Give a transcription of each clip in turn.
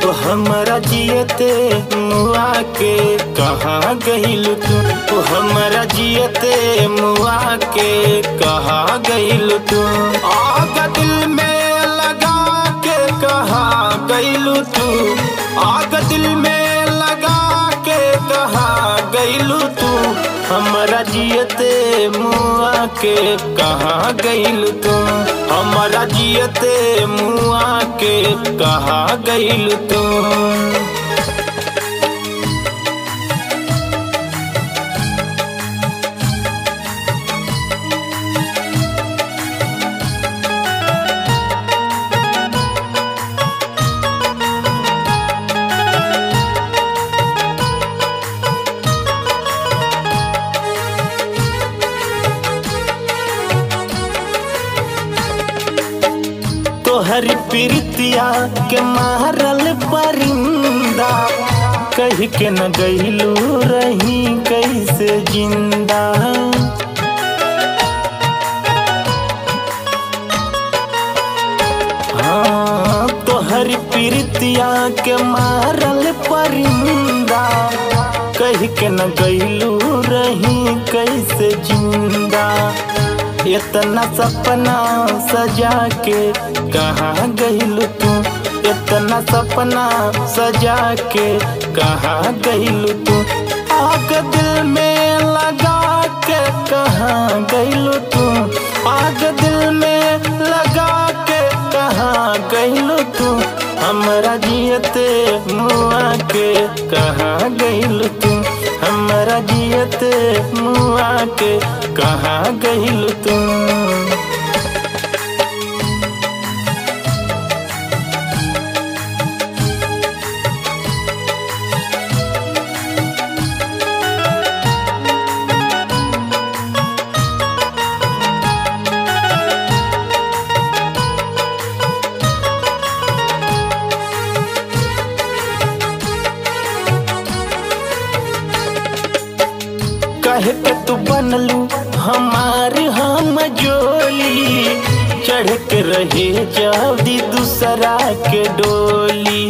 हमरा जियते मुआ के कहाँ गइल तू ओ हमरा जियते मुआ के कहाँ गइल तू आग दिल में लगा के कहाँ गइल तू आग दिल में लगा के कहाँ गइल तू हमरा जियते मुआ के कहाँ गइल तू हमरा जियते मुआ के कहाँ गइल तू तोहर प्रीतिया के मारल परिंदा कह के न गइलू रही कैसे जिंदा हाँ तोहर प्रीतिया के मारल परिंदा कह के न गइलू रही कैसे जिंदा इतना सपना सजा के कहाँ गइल तू इतना सपना सजा के कहाँ गइल तू आग दिल में लगा के कहाँ गइल तू आग दिल में लगा के कहाँ गइल तू हमरा जियते मुआ के कहाँ गइल तू हमरा जियते मुआ के कहाँ गइल तू कहे के तू बनलू हमार हम जोली चढ़ के रहे जादी दूसरा के डोली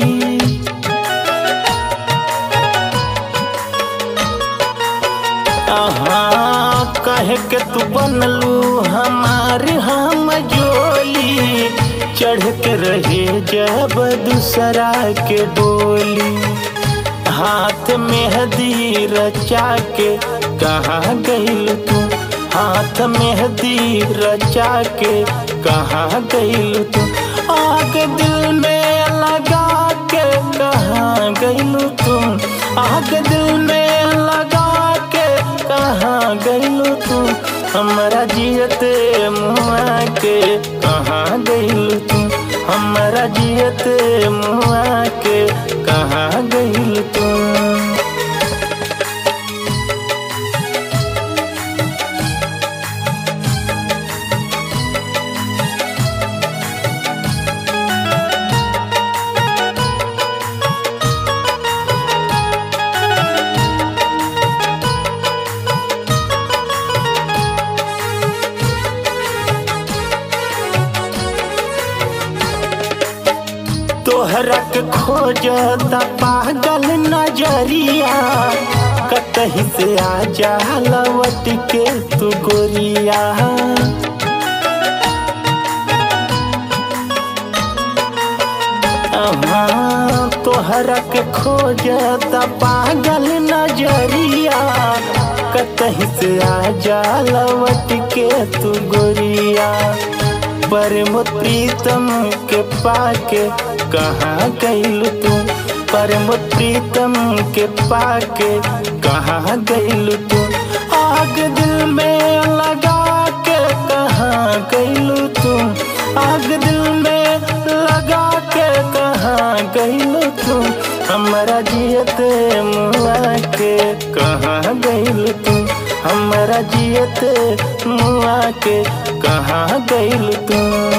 आहा कहे के तू बनलू हमार हम जोली चढ़ के रहे जब दूसरा के डोली हाथ में हदी रचा के कहाँ गइल तू हाथ में हदी रचा के कहाँ गइल तू आग दिल में लगा के कहाँ गइल तू आग दिल में लगा के कहाँ गइल तू हमरा जियते मुआ के कहाँ गइल तू हमरा जियते मुआ के कहाँ गइल तू तोहरा के खोजता पागल नजरिया कतही से आ जा लवट के तू गोरिया अहाँ तोहरा के खोजता पागल नजरिया कतही से आ जा लवट के तू गोरिया परम प्रीतम के पाके कहाँ गइल तू परम प्रीतम के पाके कहाँ गइल तू आग दिल में लगा के कहाँ गइल तू आग दिल में लगा के कहाँ गइल तू हमरा जियते मुआ के कहाँ गइल तू हमरा जियते मुआ के कहाँ गइल तू